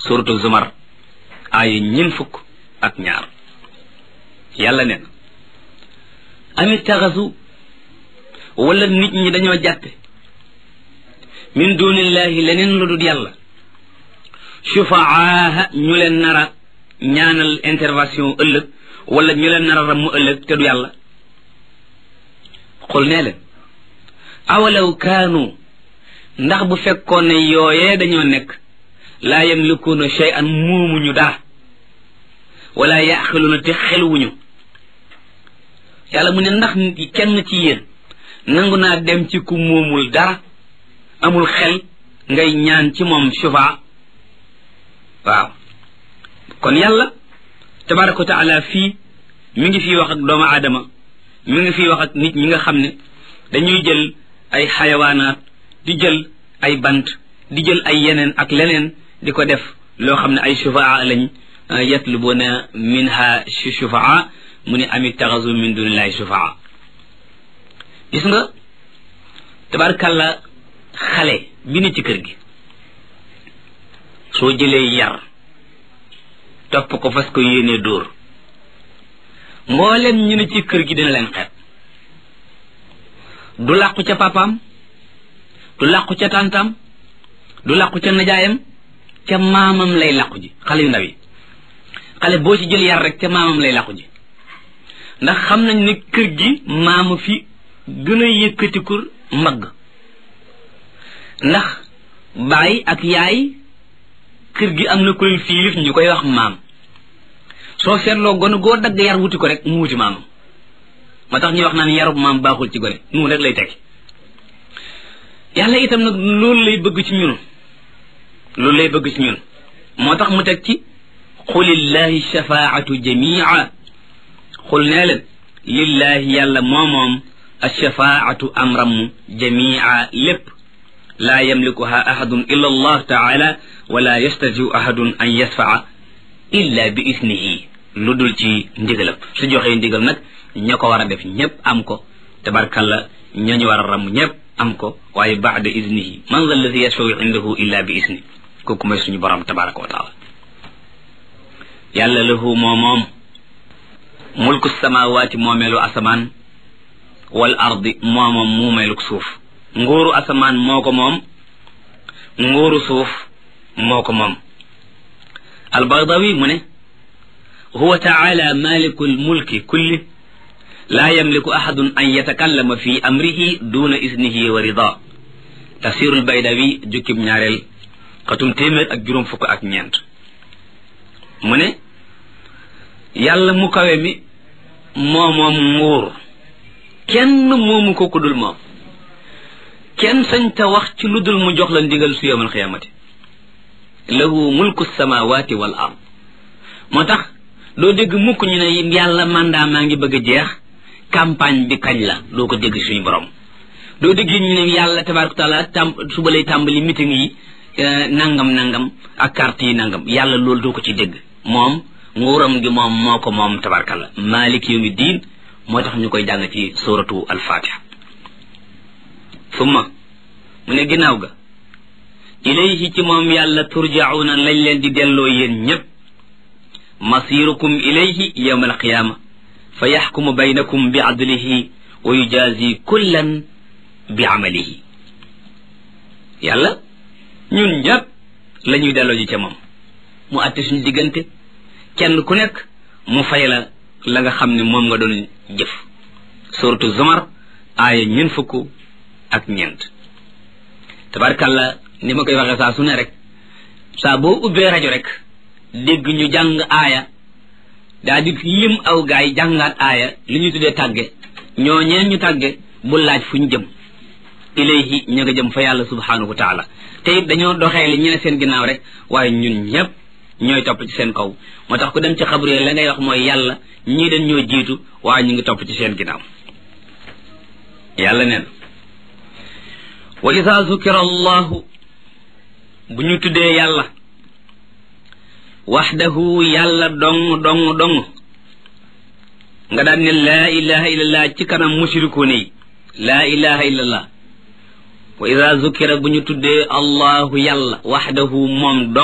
suratu zumar aaya ñin fukk ak ñaar yàlla neen amit taxasu wala nit ñi dañoo jàppe min dunillahi leneen lu dul yàlla shufaaha ñu leen nara ñaanal intervention ëllëg wala ñu leen nara ramm ëllëg te du yàlla xul nee leen awalaw kaanu ndax bu fekkoon ne yooyee dañoo nekk laa yamlikuuna shay'an muumuñu daa wala yaaxiluuna te xeluwuñu yàlla mu ne ndax kenn ci yéen nangu naa dem ci ku muumul dara amul xel ngay ñaan ci moom shufa waaw kon yàlla tabaraka wa taala fii mi ngi fii wax ak doomu aadama mi ngi fii wax ak nit ñi nga xam ne dañuy jël ay xayawaanaat di jël ay bant di jël ay yeneen ak leneen di ko def loo xam ne ay shufaa lañ yatlubuna minha shufaa mu ne amit taxasu min dunillahi shufaa gis nga tabarkalla xale bi ne ci kër gi soo jëlee yar topp ko fas ko yéenee dóor mboolem ñu ne ci kër gi dina leen xeet du làqu ca papaam du làqu ca tàntaam du làqu ca najaayam ca maamam lay làqu ji xale yu ndaw yi xale boo ci jël yar rek ca maamam lay làqu ji ndax xam nañ ne kër gi maama fi gën a yëkkatiku mbagg ndax baay ak yaay kër gi am na ku leen fiilif ñu koy wax maam soo seetloo gone goo dagg yar wuti ko rek mu wuti maamam moo tax ñuy wax naan yarub maam baaxul ci gone noonu rek lay tekki yàlla itam nag loolu lay bëgg ci ñun loolu lay bëgg ci ñun moo tax mu teg ci xulillahi shafaatu jamia xul nee leen lillahi yàlla moomoom alshafaatu amram jamia lépp laa yamlikuha ahadun illa allah taala wala yastatiu ahadun an yasfaa illa bi isnihi lu dul ci ndigalam su joxee ndigal nag ña ko war a def ñépp am ko tabarkalla ñañu war a ram ñépp am ko waaye baada isnihi man za alladi yashfau indahu illa bi isni kooku mooy suñu borom tabaraka wa taala yàlla lahu moo moom mulku samawaati moomeelu asamaan wal ardi moo moom muumeelu suuf nguuru asamaan moo ko moom nguuru suuf moo ko moom albagdawi mu ne huwa taala maliku lmulki kulli laa yamliku ahadun an yatakallama fi amrihi duna isnihi wa rida tafsirul baydawi jukkib ñaareel xatum téeméer ak juróom fukk ak ñeent mu ne yàlla mu kawe mi moo moom nguur kenn moomu ko ku dul moom kenn sañ ta wax ci lu dul mu jox la ndigal su yawmal xiyaamati lahu mulku samawati wal ard moo tax doo dégg mukk ñu ne yàlla mandat maa ngi bëgg a jeex campagne bi kañ la doo ko dégg suñu borom doo dégg ñu ne yàlla tabaraka taala tam suba lay tàmbali meeting yi nangam nangam ak carte yi nangam yàlla loolu doo ko ci dégg moom nguuram gi moom moo ko moom tabarkalla malik yawmi diin moo tax ñu koy jàng ci suratu alfatiha summa mu ne ginnaaw ga ilayhi ci moom yàlla turjauna lañ leen di delloo yéen ñépp masirukum ilayhi yawma alqiyama fa yaxkumu baynakum bi adlihi wa yujazi kullan bi amalihi yàlla ñun ñépp la ñuy delloo ji ca moom mu àtte suñu diggante kenn ku nekk mu fay la la nga xam ne moom nga doon jëf suratu zumar aaya ñeent fukk ak ñeent tabarkalla ni ma koy waxee saa su ne rek saa boo ubbee rajo rek dégg ñu jàng aaya daa di lim aw gaay jàngaat aaya li ñu tuddee tàgge ñoo ñeen ñu tàgge bu laaj fu ñu jëm ilayhi ña nga jëm fa yàlla subhanahu wa taala te it dañoo doxee li ñu ne seen ginnaaw rek waaye ñun ñépp ñooy topp ci seen kaw moo tax ku dem ci xabru la ngay wax mooy yàlla ñii dañ ñoo jiitu waaye ñu ngi topp ci seen ginnaaw yàlla neen wa ida zukira allahu bu ñu tuddee yàlla waxdahu yàlla dong dong dong nga daan ne laa ilaha illallah ci kanam mushrikuun yi laa ilaha illallah wa ida zukira bu ñu tuddee allahu yàlla waxdahu moom dong